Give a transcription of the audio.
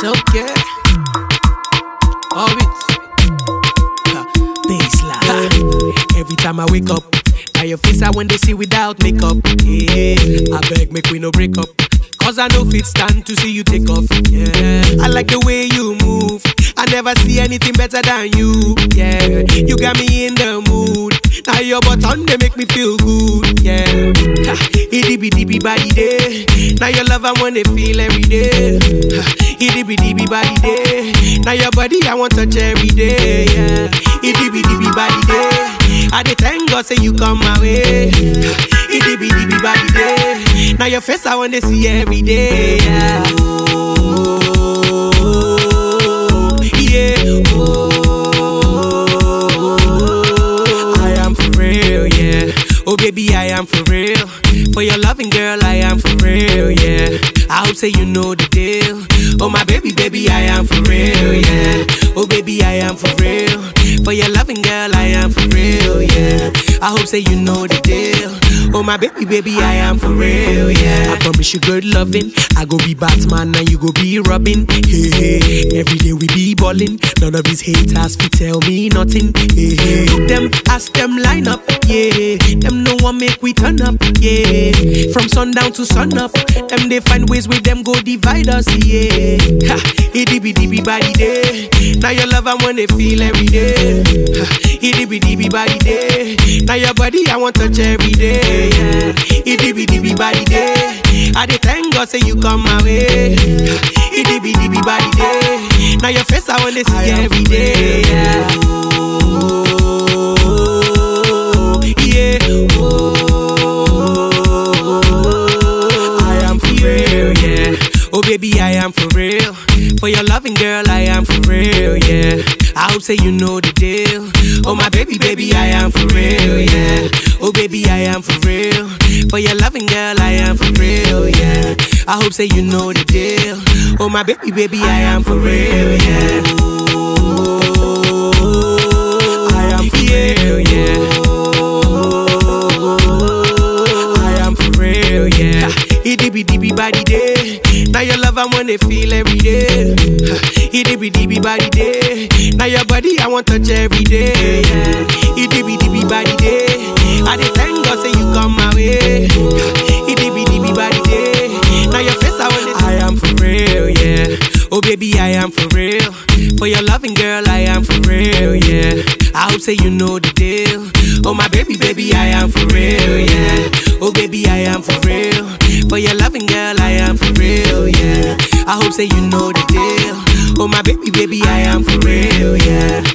okay. Orbit. Baseline. Every time I wake up, now your face I when they see without makeup. Yeah, I beg, make we no break up. Cause I know fit stand to see you take off. Yeah, I like the way you move. I never see anything better than you. Yeah, you got me in the mood. Now your button they make me feel good. Yeah, ha, itty bitty bitty body day. Now your love I wanna feel every day. Ha, Itty bitty bitty body day. Now your body I want touch every day. Yeah, itty bitty bitty body day. I dey thank God say you come my way. Itty bitty bitty body day. Now your face I wanna see every day. Yeah. Oh, yeah. Oh, I am for real, yeah. Oh baby, I am for real. For your loving girl, I am for real, yeah. I hope say you know the deal. Oh my baby, baby, I am for real, yeah. Oh baby, I am for real. For your loving girl, I am for real, yeah. I hope say you know the deal. Oh my baby, baby, I am for real, yeah. I promise you good loving. I go be Batman and you go be Robin. Hey, hey. Every day we be ballin'. None of these haters fi tell me nothing. Hey, hey. Look them, ask them line up, yeah. Them no one make we turn up, yeah. From sundown to sun up, them they find ways with them go divide us, yeah. Ha, itty bitty bitty body day. Now your love I wanna feel every day. Ha, itty bitty bitty body day. Now your body I want touch every day, yeah. Itty bitty bitty body day. I dey thank God say you come my way. Ha, Itty bitty bitty body day. Now your face I wanna see every day, yeah. Oh, yeah. Oh, I am for real, yeah. Oh baby, I am for real. For your loving girl, I am for real, yeah. I hope say you know the deal. Oh my baby, baby, I am for real, yeah. Oh baby, I am for real. For your loving girl, I am for real, yeah. I hope say you know the deal. Oh my baby, baby, I am for real, yeah. I am for real, yeah. I am for real, yeah. Itty bitty bitty body day. Now your love I wanna feel every day. Itty bitty bitty body day. Now your body I want touch every day. Yeah. Itty bitty bitty body day. I dey thank God say you come my way. Itty bitty bitty body day. Now your face I wanna. I am for real, yeah. Oh baby, I am for real. For your loving girl, I am for real, yeah. I hope say you know the deal. Oh my baby, baby, I am for real, yeah. Oh baby, I am for real. For your loving girl, I am for real, yeah. I hope say you know the deal. Oh my baby, baby, I am for real, yeah.